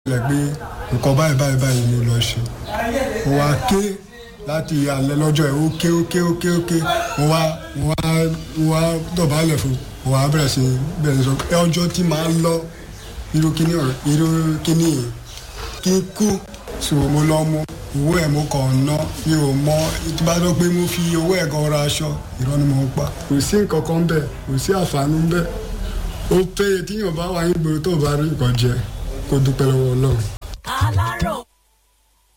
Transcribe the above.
lẹ pé nǹkan báyìí báyìí báyìí ló lọ ṣe mo wá ké láti alẹ́ lọ́jọ́ ẹ̀ ó ké ó ké ó ké ó ké mo wá mo wá mo wá dọ̀bálẹ̀ fún mo wá bẹ̀rẹ̀ sí bẹ̀rẹ̀ sọ pé ọjọ́ tí màá lọ irú kíní ọ̀rẹ́ irú kíní yìí kí n kú so mo lọ mú owó ẹ̀ mo kàn ná mi ò mọ tí bá dọ́ pé mo fi owó ẹ̀ gan ra aṣọ irọ́ ni mo ń pa kò sí nǹkan kan bẹ́ẹ̀ kò sí àǹfààní bẹ́ẹ̀ ó péye tíyàn bá wà ní gbòòrò tó bá rí nǹkan jẹ kó dúpẹ́ lọ́wọ́ ọlọ́run.